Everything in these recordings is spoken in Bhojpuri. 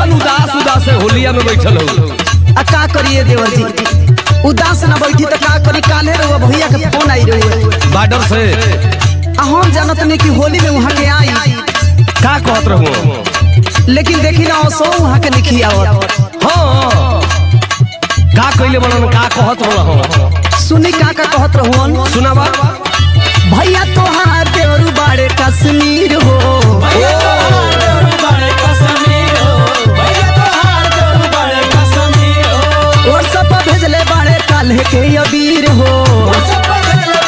कैसन उदास उदास है होलिया में बैठल हो आ का करिए देवर जी उदास ना बैठी तो का करी काले रहुआ भैया के फोन आई रहुए बार्डर से आ हम जानत नहीं कि होली में वहाँ के आई का कहत रहूं लेकिन देखी ना सो वहाँ के लिखी आवत हाँ का कइले बनन का कहत रहूं सुनी का का कहत रहुअन सुनावा भैया तोहार देवरू बाड़े कश्मीर हो और सब भेजले बाड़े काल्हे के अबीर हो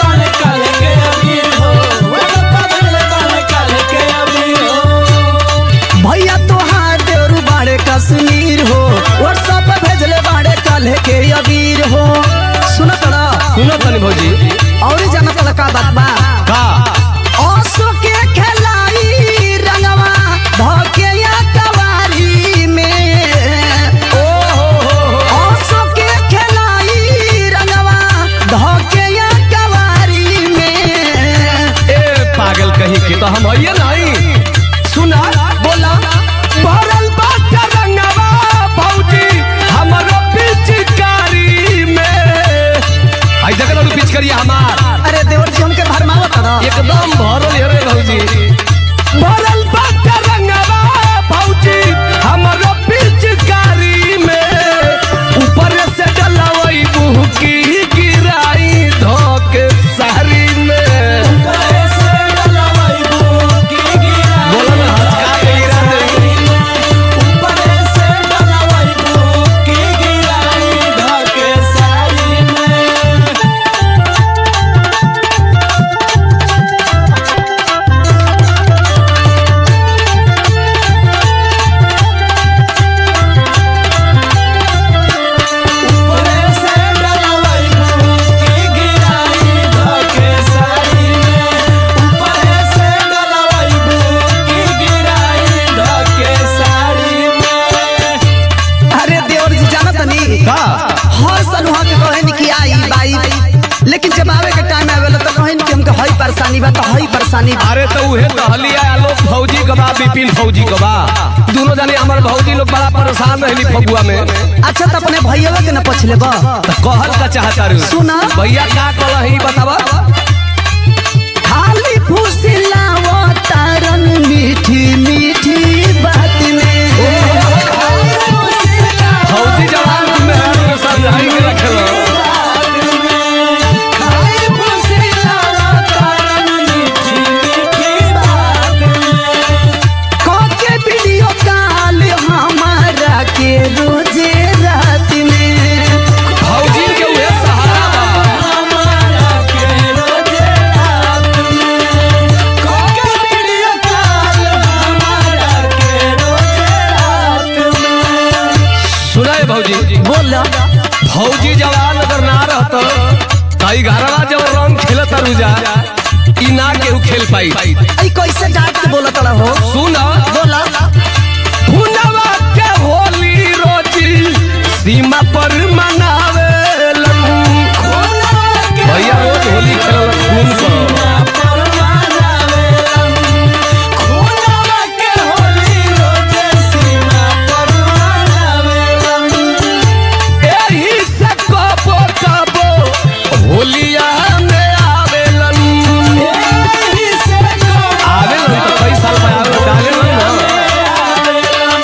भैया तोहार देवरू बाड़े कश्मीर हो और सब भेजले बाड़े काल्हे के अबीर हो सुनत ना सुनो तनी भौजी और जानत ना का बात बा का ओसो के खेलाई रंगवा धोके या कवारी में ओ हो हो हो ओसो के खेलाई रंगवा धोके या कवारी में ए पागल कहीं के तो हम आइए नहीं सुना बोला भरल बाटा रंगवा भौजी हमरो पिचकारी में आई देख लो पिचकारी हमार अरे देवर जी हमके भरमावत ना एकदम भरल है रे भौजी भरल बाटा रंगवा भौजी हमरो पिचकारी में ऊपर से डलवई बुहकी गिराई धोके सारी में बोला ना हल्का के गिरा दे अरे देवर जी जानत नहीं का हर साल वहाँ के कहन कि आई बाई लेकिन जब आवे के टाइम आवेला तो कहन कि हमके हई परेशानी बा तो हई परेशानी बा अरे तो उहे कहलिया आलोक फौजी कबा विपिन फौजी कबा दोनों जाने हमार भौजी लोग बड़ा परेशान रहली फगुआ में अच्छा तो अपने भैया के न पछले बा तो कहल का चाहता रू सुना। भैया का कहलही बतावा खाली फुसिलावो तारन मीठी मीठी बात में फौजी जवान तुम मेहरारू के समझाई के रखल कोके वीडियो कॉल हमारा के रोजे रात में फौजी के उहे सहारा बा सुनाए भौजी बोला फौजी जवान अगर ना रहत ताई घरवा जब रंग खेलत रुजा ई ना केहू खेल पाई आई कैसे डांट के बोलत रहो सुन बोला हुनवा के होली रोजी सीमा पर मनावेलन भैया रोज होली खेलल खून पर एही से कबो कबो होलिया में आवेलन आवेलन तो कई साल में आवेलन डालेलन ना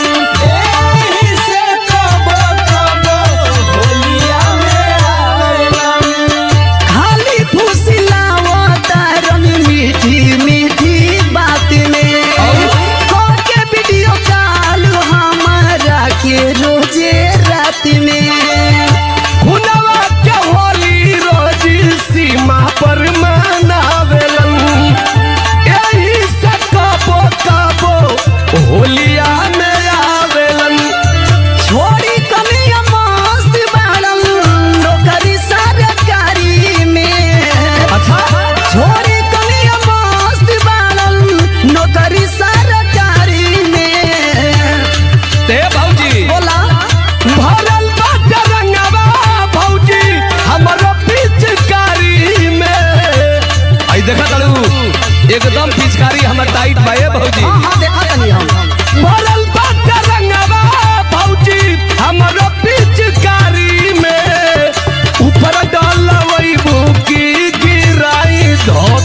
खाली फुसिलावो तारन मीठी मीठी बात में कोके वीडियो कॉल हमारा के रोजे रात में हुनवा के होली रोजी सीमा पर मनावेलन एही से कबो कबो होलिया में आवेलन छोड़ी कमिया मस्त बाड़न नौकरी सरकारी में अच्छा छोड़ी कमिया मस्त बाड़न नौकरी सरकारी में ते भौजी बोला भरल बाटे रंगवा भौजी हमरो पिचकारी में आई देखा तड़ू एकदम पिचकारी हमर टाइट बा ए भौजी हाँ हाँ देखा तनी हम भरल बाटे रंगवा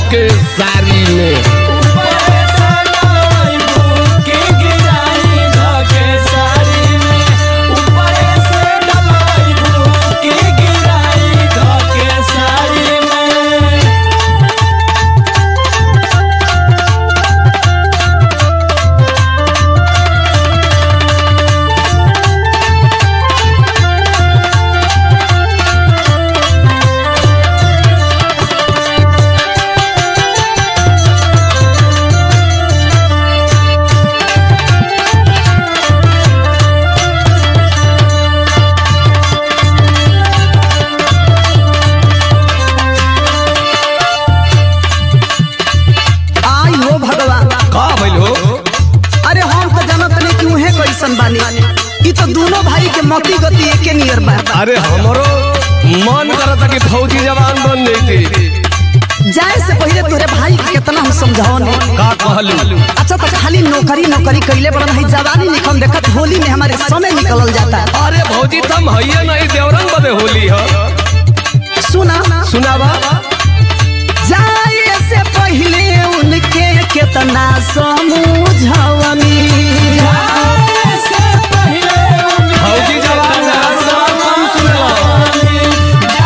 के सारी में आई हो भगवान का भइल हो अरे हम तो जानत नहीं कि उहे कैसन बानी ई तो दोनों भाई के मती गति एके नियर बा अरे हमरो मन करता कि फौजी जवान बन जैती जाए से पहले तोरे भाई के कितना हम समझाओने का कहलू अच्छा तो खाली नौकरी नौकरी कैले बड़ा नहीं जवानी निकल देखत होली में हमारे समय निकलल जाता है अरे भौजी तुम हइये नहीं देवरंग बदे होली ह सुना सुनावा जाए से पहले उनके कितना समझवनी फौजी जवान जरा सब कम सुनेला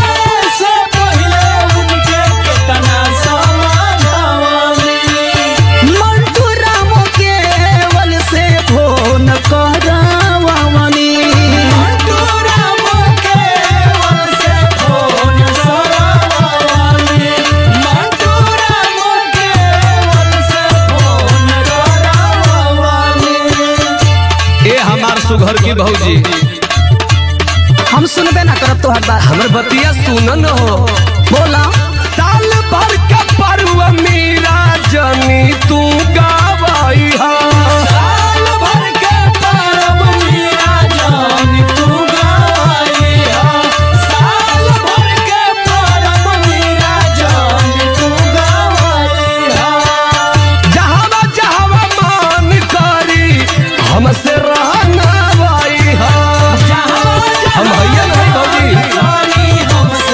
मंटू राम केवल से फोन करवनी ए हमार सुघर की भौजी हम सुनबे ना करब तोहर बात हमर बतिया सुनन हो बोला साल भर का पर्व मेरा जनी तू गावाई हा जहावा जहावा मान करी हमसे रहना वाई हा हम हइये नहीं भौजी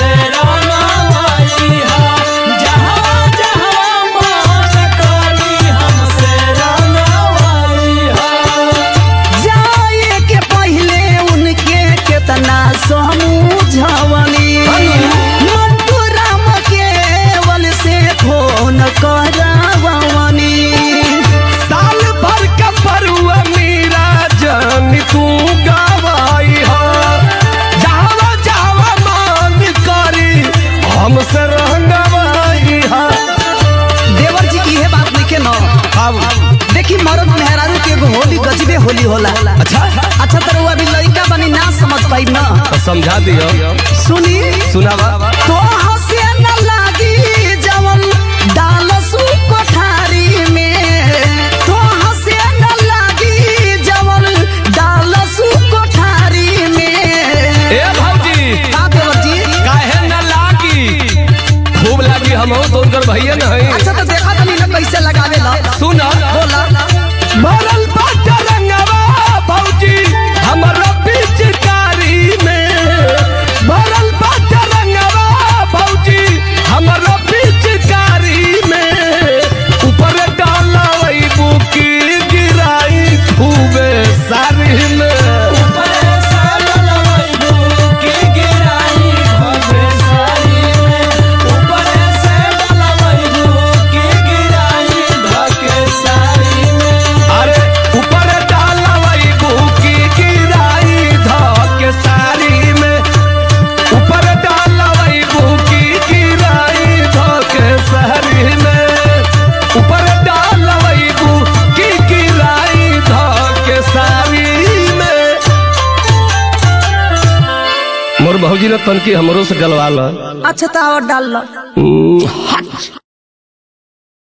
जाए के पहले उनके कितना समझवनी मंटू राम केवल से फोन करवनी साल भर का पर्व मेरा जनी तू गावाई हा जहावा जहावा मान करी हमसे रहना वाई हा देवर जी की ये बात नहीं के न अब देखी मरद मेहरारू के एगो होली गजबे होली होला अच्छा अच्छा तरह अभी लड़का बनी ना समझ पाई ना तो समझा दियो सुनी सुनावा तो हंसे न लागी जवन डाल सु कोठारी में तो हंसे न लागी जवन डाल सु कोठारी में ए भौजी का देवर जी काहे न लागी खूब लागी हम तो उनकर भैया न हई अच्छा तो देखा तनी ना कैसे लगावे ला सुना बोला भरल बाट रंगवा भौजी हमरा पिचकारी में भरल बाट रंगवा भौजी हमरा पिचकारी में ऊपर डाला वही बुकी गिराई खूबे सारी में अरे ऊपर डाला वही बुकी गिराई धके सारी में ऊपर डाला वही बुकी गिराई धके सारी में ऊपर डाला वही बुकी गिराई धके सारी में मोर भौजी ने तनकी हमरो से गलवा ला अच्छा तो और डाल लो हम्म, हट